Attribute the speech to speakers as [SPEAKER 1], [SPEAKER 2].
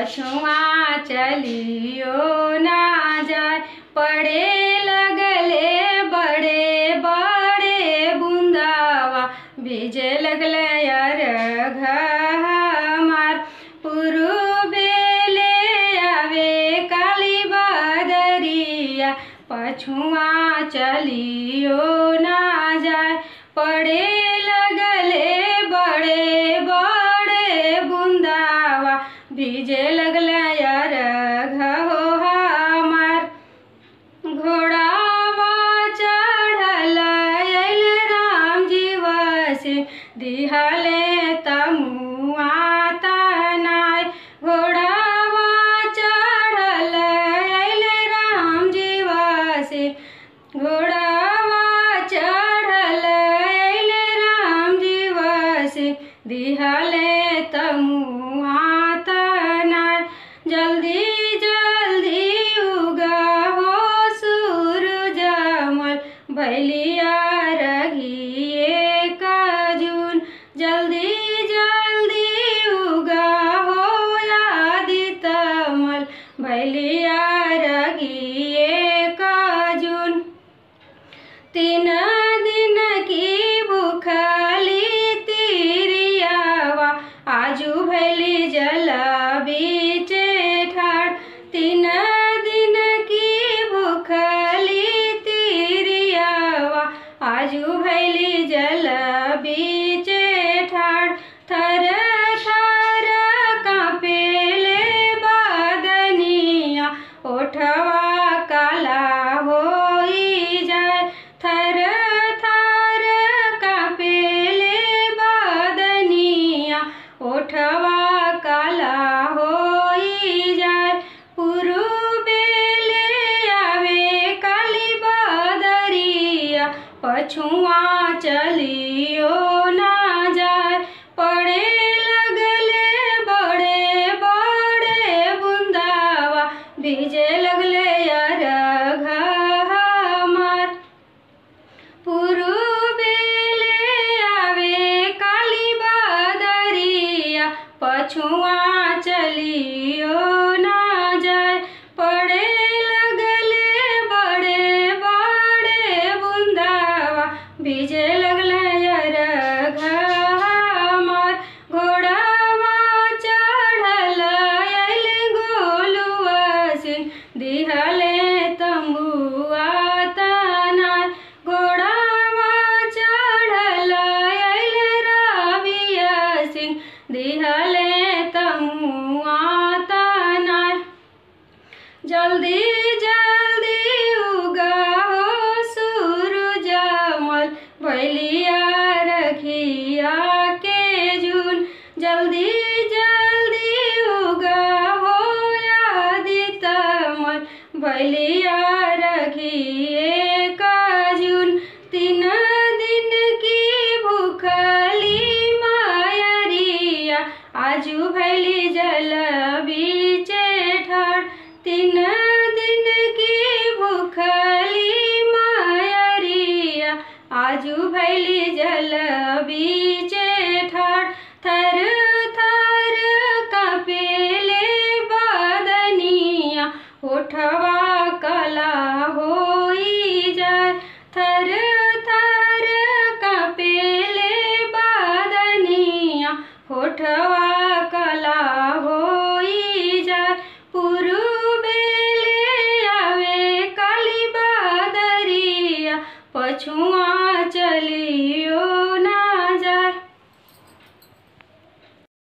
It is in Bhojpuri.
[SPEAKER 1] पछुआ चलियो ना जाए पड़े लगले बड़े बड़े बुंदावा भीजे लगले यार हमार पुरुबेले आवे काली बदरिया पछुआ चलियो ना जाए पड़े लगले बड़े बड़े बुंदावा भीजे लगले यार घो हमार घोड़ावा चढ़ल अइल राम जीव से दिहले तमुआ तनाय घोड़ावा चढ़ल अइल राम जीव से घोड़ावा चढ़ल अइल राम जीव से दिहले तमुआ तनाय जल्दी जल्दी उगा हो सूरज मल भैलिया रघिए काजून जल्दी जल्दी उगा हो यादित मल भैलिया रघिए काजून तीन दिन की भूखली तिरियावा आजू भैली जल बीचे ठाड़ तीन दिन की भूखली तिरियावा आजू भैली जल बीचे ठाड़ थर थर कांपेले बादनिया ओठवा काला होई जाए थर थर कांपेले बादनिया ओठवा काला होई जाए पुरुबेले आवे काली बदरिया पछुआ चलियो ना जाए पड़े लगले बड़े बड़े बुंदावा भीजे लगले यार हमार पुरुबेले आवे काली बदरिया पछुआ चलियो ना जाए पड़े लगले बड़े बड़े बुंदावा भीजे लगले यार हमार घोड़ावा चढ़ल अइल गोलुआ सिंह दिहले तंबुआ तनाय घोड़ावा चढ़ल अइल रविया सिंह दिहले तमुआ तनाय जल्दी जल्दी उगा हो सूरज मल भैलिया रखिया के जून जल्दी जल्दी उगा हो यादित मल भैलिया रखिए काजून तीन दिन की भूखली मायरिया आजू भैली जल बीचे ठाड़ तीन दिन की भूखली मायरिया आजू भैली जल बीचे ठाड़ थर थर कपेले बादनिया उठवा कला होई जाए थर थर कपेले बादनिया होठवा कला होई जाए पुरुबेले आवे काली बादरिया पछुआ चलियो